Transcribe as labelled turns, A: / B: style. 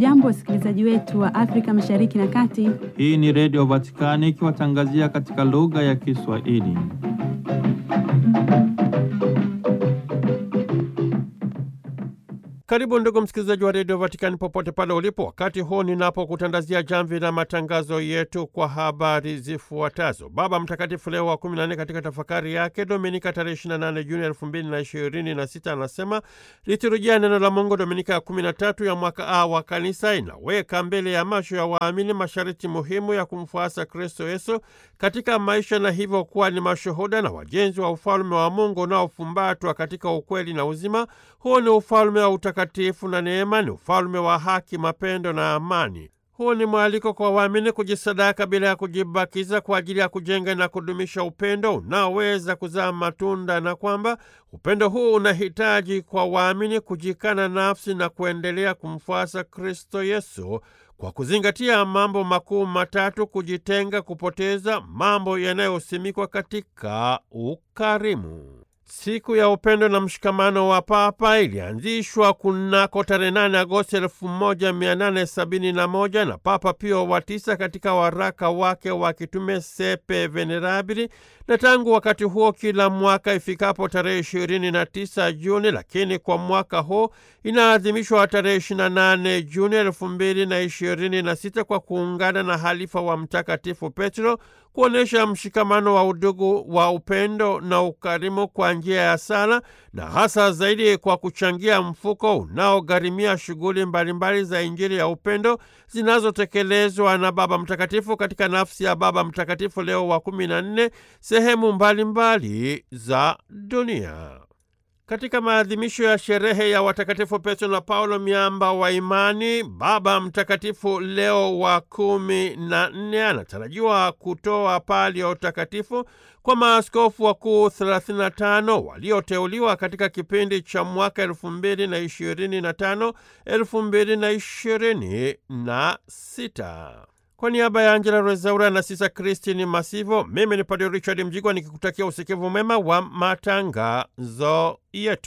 A: Hamjambo, wasikilizaji wetu wa Afrika Mashariki na Kati.
B: Hii ni Redio Vatikani ikiwatangazia katika lugha ya Kiswahili.
C: Karibu ndugu msikilizaji wa redio Vatikani popote pale ulipo, wakati huu ninapokutandazia jamvi la matangazo yetu kwa habari zifuatazo. Baba Mtakatifu Leo wa 14 katika tafakari yake Dominika tarehe 28 Juni 2026 anasema liturujia neno la Mungu Dominika ya 13 ya mwaka A wa Kanisa inaweka mbele ya macho ya waamini masharti muhimu ya kumfuasa Kristo Yesu katika maisha na hivyo kuwa ni mashuhuda na wajenzi wa ufalme wa Mungu unaofumbatwa katika ukweli na uzima. Huu ni ufalme wa utakatifu na neema, ni ufalme wa haki, mapendo na amani. Huu ni mwaliko kwa waamini kujisadaka bila ya kujibakiza kwa ajili ya kujenga na kudumisha upendo unaoweza kuzaa matunda, na kwamba upendo huu unahitaji kwa waamini kujikana nafsi na kuendelea kumfuasa Kristo Yesu kwa kuzingatia mambo makuu matatu: kujitenga, kupoteza, mambo yanayosimikwa katika ukarimu. Siku ya upendo na mshikamano wa Papa ilianzishwa kunako tarehe 8 Agosti 1871 na Papa Pio wa tisa katika waraka wake wa kitume Sepe Venerabili, na tangu wakati huo kila mwaka ifikapo tarehe 29 Juni, lakini kwa mwaka huu inaadhimishwa tarehe 28 Juni 2026 kwa kuungana na halifa wa Mtakatifu Petro kuonyesha mshikamano wa udugu wa upendo na ukarimu kwa njia ya sala na hasa zaidi kwa kuchangia mfuko unaogharimia shughuli mbalimbali za Injili ya upendo zinazotekelezwa na Baba Mtakatifu katika nafsi ya Baba Mtakatifu Leo wa kumi na nne sehemu mbalimbali mbali za dunia. Katika maadhimisho ya sherehe ya watakatifu Petro na Paulo miamba wa imani, Baba Mtakatifu Leo wa kumi na nne anatarajiwa kutoa pali ya utakatifu kwa maaskofu wakuu 35 walioteuliwa katika kipindi cha mwaka 2025 2026. Kwa niaba ya Angela Rezaura na Sisa Kristini Masivo, mimi ni Padre Richard Mjigwa nikikutakia usikivu mema wa matangazo yetu.